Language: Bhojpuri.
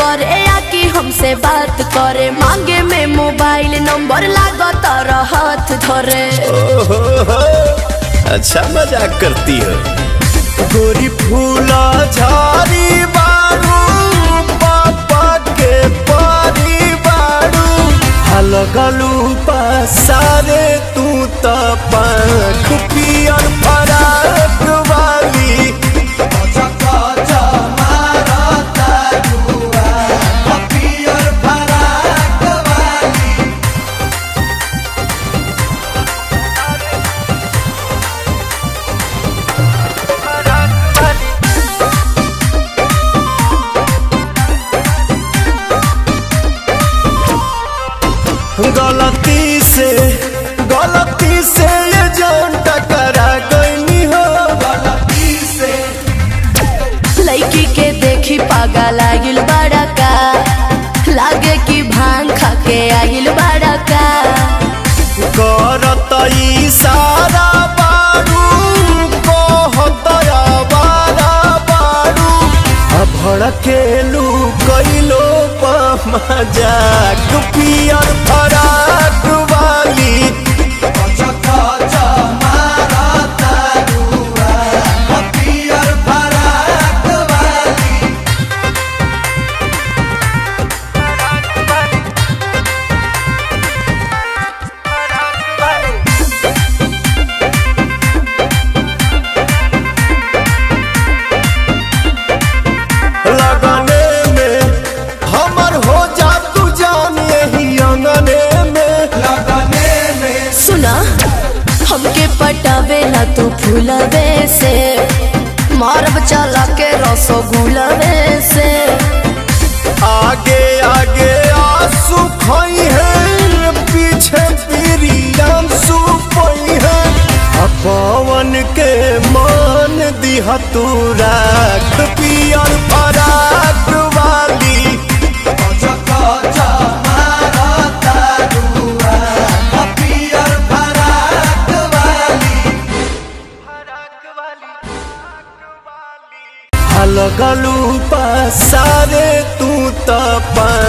करे या कि हमसे बात करे मांगे में मोबाइल नंबर लागत हाथ धरे ओहो हो, अच्छा मजाक करती हो गोरी फूला झाड़ी बारू पापा के पारी बारू हलगलू पसारे तू त पंख पियर फराक वाली गलती से गलती से ये जान टकरा गई हो गलती से लड़की के देखी पागा लागिल बड़ा का लागे कि भांग खा के आगिल बड़ा का करत इशारा बारू कहत आवारा बारू आ भड़केलू कैलो मजाक पियर फराक वाली लगने में हमर हो जा तू जान यही अंगने में लगने में सुना हमके पटावेला तू फूलवे से मारब चला के रसगुलवे से आगे आगे आंसू खोई है पीछे पीरियम सुपई है आ पवन के मान दिह तू राख पियर फराक वाली लगलू पसारे तू त